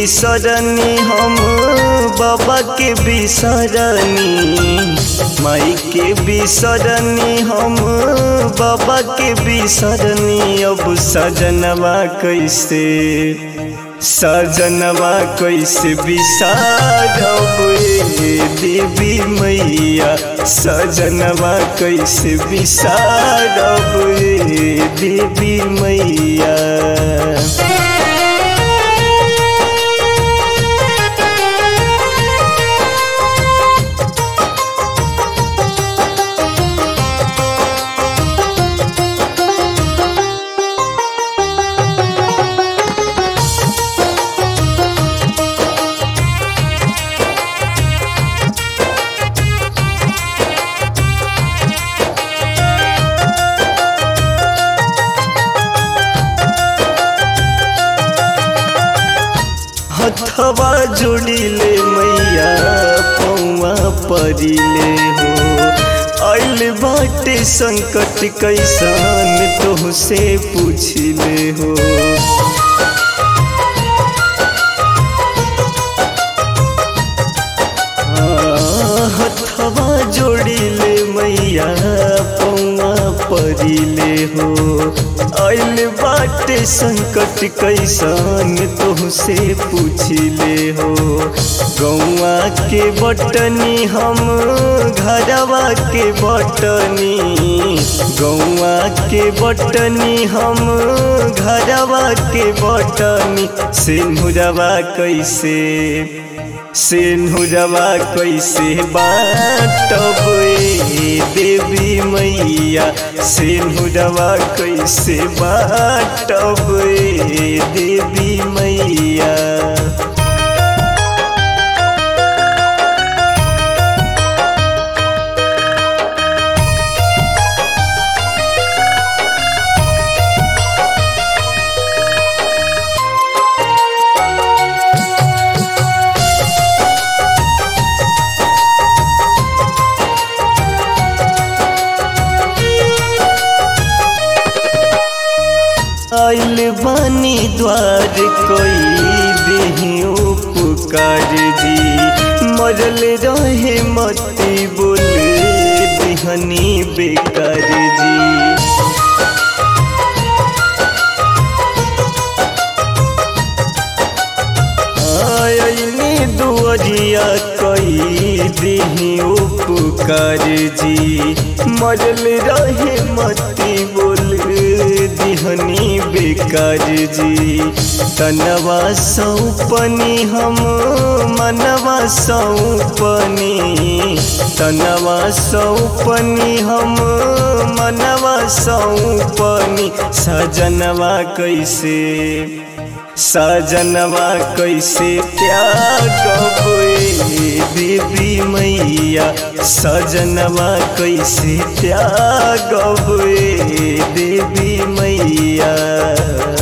बिसरनी हम बाबा के बिसरनी माई के बिसरनी हम बाबा के बिसरनी अब सजनवा कैसे सजनवा कैसे बिसारब ए देवी मैया सजनवा कैसे बिसारब ए देवी मैया हथवा जोड़िले मैया पौआ परिले हो आइल बाटे संकट कैसन तोहसे पूछिले हो हथवा जोड़िले मैया पौआ परिले हो आइल बाटे संकट कैसन तोहसे पूछिले हो गौआ के बटनी हम घरवा के बटनी गौआ के बटनी हम घरवा के बटनी सिंहुरवा कैसे सिंहुरवा कैसे बाटब ए देवी मैया सिंहुरवा कैसे बाटब ए देवी मैया आइल बानी द्वार कोई देही उपकार जी मरल रहे मती बोल दिहनी बेकार जी आयनी दुआरिया कई देही उपकार जी मरल रहे मती बोल दिहनी बेकार जी तनवा सौपनी हम मनवा सौपनी तनवा सौपनी हम मनवा सौपनी सजनवा कैसे सजनवा कैसे त्यागब ए देवी मैया सजनवा कैसे त्यागब ए देवी मैया